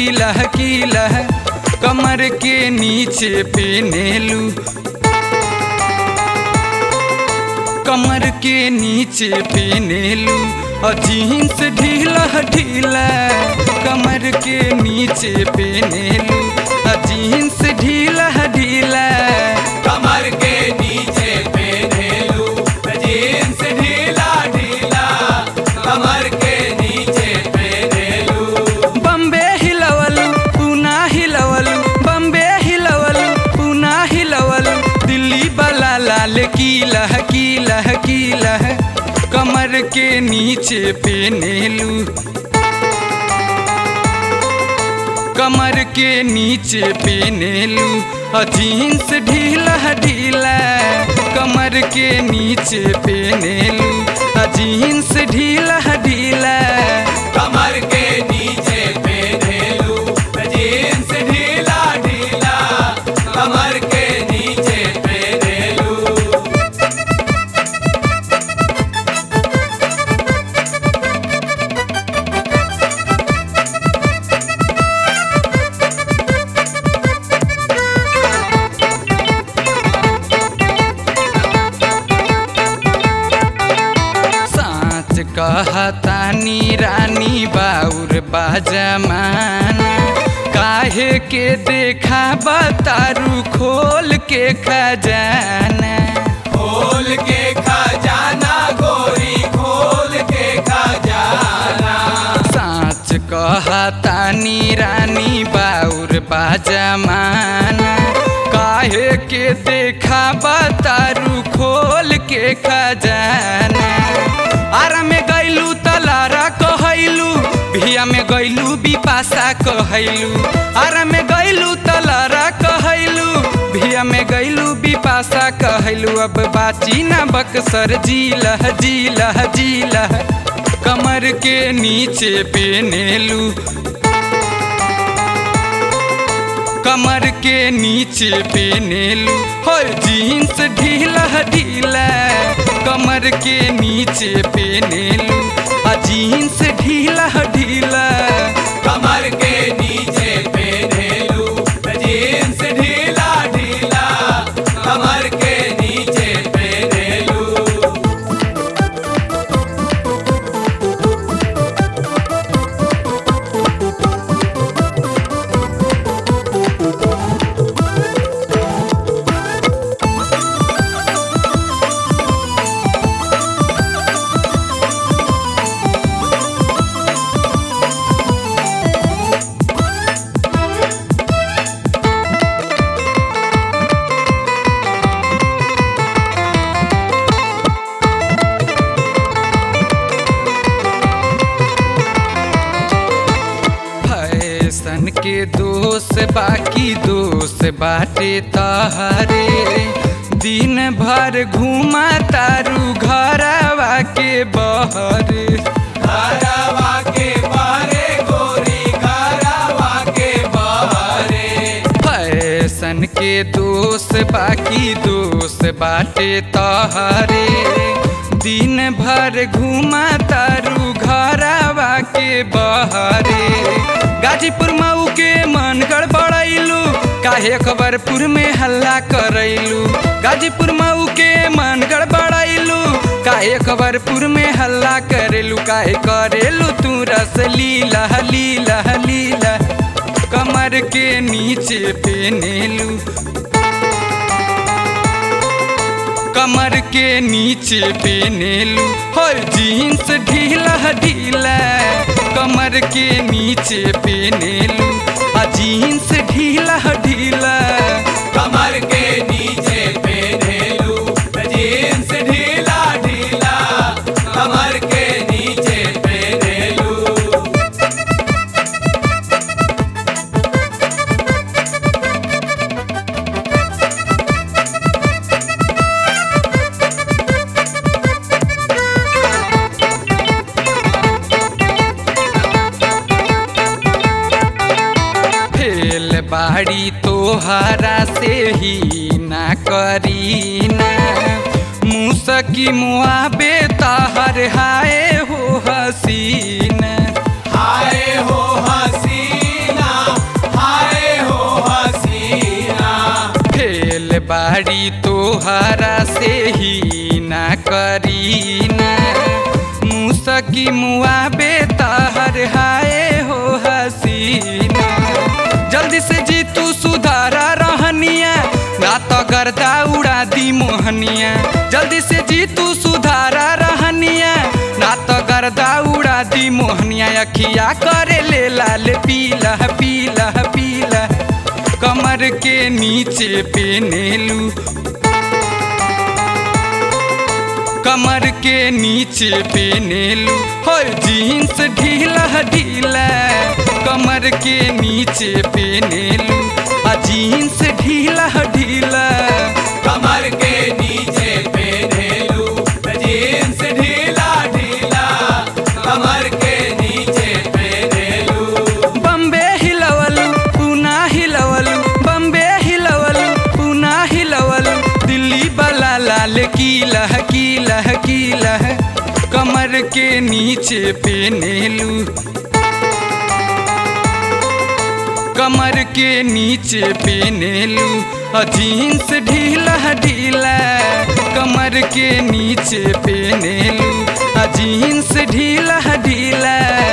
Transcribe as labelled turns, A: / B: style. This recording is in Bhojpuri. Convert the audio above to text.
A: कीला कीला कमर के नीचे पेनेलू कमर के नीचे पेनेलू और जीन्स ढीला ढीला कमर के नीचे पेनेलू और जीन्स ढीला ढीला
B: कमर के नीचे पेनेलू जींस ढीला ढीला कमर के नीचे पेनेलू
A: बम्बे हिलवलू पूना हिलवलू बम्बे हिलवलू पूना हिलवलू दिल्ली वाला लाल कीला कीला कीला कमर के नीचे पेनेलू कमर के नीचे पेनेलू और जीन्स ढीला ढीला कमर के नीचे पेनेलू और जीन्स ढीला ढीला
B: कमर के नीचे पेनेलू जींस ढीला ढीला कमर के नीचे पेनेलू
A: साँच कहतानी रानी बाउर बाजमाना काहे के देखा बतारू खोल के खजाना
B: खोल के खजाना गोरी खोल के खजाना
A: साँच कहतानी रानी बाउर बाजमाना काहे के देखा बतारू खोल के खजाना आरा में गैलू तलारा कहैलू भिया में गैलू बिपासा कहैलू आरा में गैलू तलारा कहैलू भिया में गैलू बिपासा कहैलू अब बाची ना बक्सर जीला जीला जीला कमर के नीचे पेनेलू कमर के नीचे पेनेलू हो जीन्स ढीला ढीला कमर के नीचे पेनेलू आ जीन्स ढीला ढीला
B: कमर के नीचे पेनेलू जींस ढीला ढीला कमर के नीचे पेनेलू
A: फैशन के दोष बाकी दोष बाटे तहरे दिन भर घुमा तारू घरवा के बहरे
B: घरवा के बारे गोरी घरवा के बारे
A: फैशन के दोष बाकी दोष बाटे तहरे दिन भर घुमा तारू घरवा के बहरे गाजीपुर मऊ के मन गड़बड़ैलू काहे खबरपुर में हल्ला करैलू गाजीपुर मऊ के मन गड़बड़ैलू काहे खबरपुर में हल्ला करेलू काहे करेलू तू रस लीला लीला लीला कमर के नीचे पेनेलू कमर के नीचे पेनेलू हो जीन्स ढीला ढीला कमर के नीचे पेनेलू आ जीन्स ढीला ढीला
B: कमर के नीचे पेनेलू जींस ढीला ढीला कमर के नीचे पेनेलू
A: फेल बाड़ी तोहरा से ही ना करी ना मुसकी मुआबे ताहर हाय हो हसीना
B: हाय हो हसीना
A: बाड़ी तोहरा से ही ना करी ना मुसकी मुआ बेताहर हाय हो हसीना जल्दी से जी तू सुधारा रहनिया ना तो गर्दा उड़ा दी मोहनिया जल्दी से जी तू सुधारा रहनिया ना तो गर्दा उड़ा दी मोहनिया अखिया करे ले लाल पीला पीला पीला कमर के नीचे पेनेलू कमर के नीचे पेनेलू हो जीन्स ढीला ढीला कमर के नीचे पेनेलू आ जीन्स ढीला ढीला
B: कमर के नीचे पेनेलू जीन्स ढीला ढीला कमर के नीचे पेनेलू
A: बम्बे हिलवलू पूना हिलवलू बम्बे हिलवलू पूना हिलवलू दिल्ली वाला लाल कीला कीला कीला कमर के नीचे पेनेलू कमर के नीचे पेनेलू आ जीन्स ढीला ढीला कमर के नीचे पेनेलू आ जीन्स ढीला ढीला